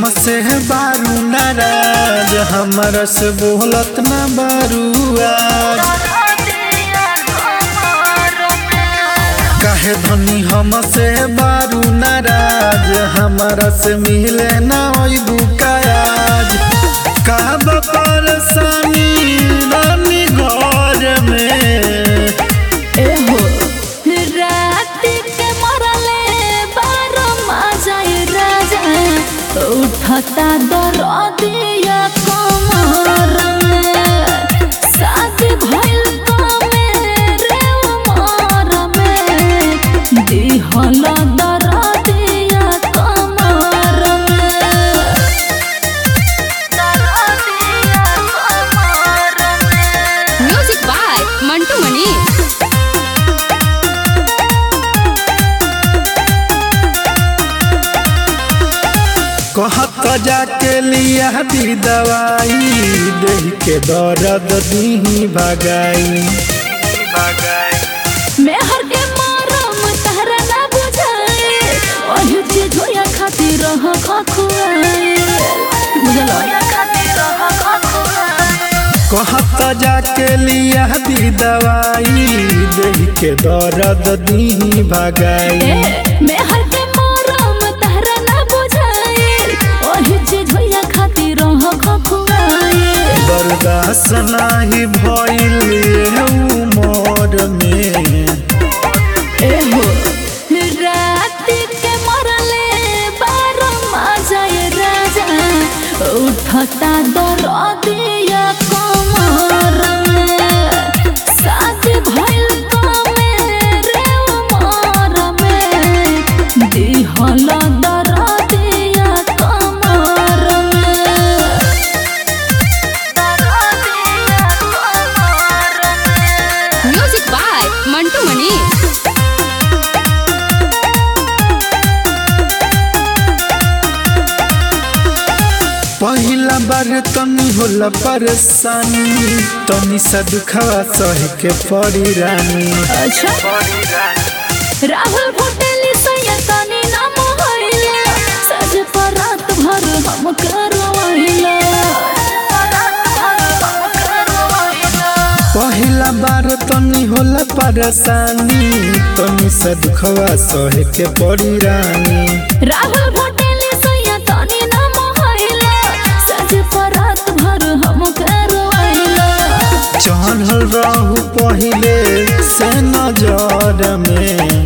हमसे बारू नाराज हमरा से बोलत ना बारू आज काहे धनी हमसे बारू नाराज हमरा से मिले ना ओइबू काज का परेशानी रानी घर में एहो रात के मरले बारो माजाए राजा उठता दरदिया कमर में शादी भइल कमेरे उमर में दिहल दरदिया कमर में दरदिया कमर में म्यूजिक बाय मंटू मनी कहत जाके लिया दी दवाई देह के दर्द दी भगाई मेहर के मरम तहरा ना बुझाए ओही चीज होया खातिर रह खखुआए बुझल कहत जाके लिया दी दवाई देह के दर्द दी भगाई ए मेहर के मरम तहरा ना बुझाए ओही चीज होया खातिर रह खखुआए बर्दाश्त नाही भइल उमर में एहो रात के मरले बारो माजाए राजा उठता दरदिया कमर में शादी भइल कमेरे उमर में दिहल दरदिया कमर में दरदिया कमर में म्यूजिक बाय मंटू मनी पहिला बार तनी होला परेशानी तनी सा दुखवा सह के पड़ी रानी अच्छा राहुल भोटेली सैयदानी नाम होइला सज पर रात भर हम करवाइला पहिला बार तनी होला परेशानी तनी सा दुखवा सह के पड़ी रानी राहुल भोटेली सैयदानी नाम होइला सज पर रात भर हम करवाइला चढ़ल रहू पहिले से नजर में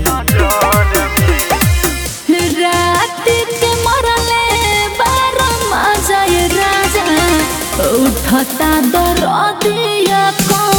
रात के मरले बारो माजाए राजा उठता दरदिया कमर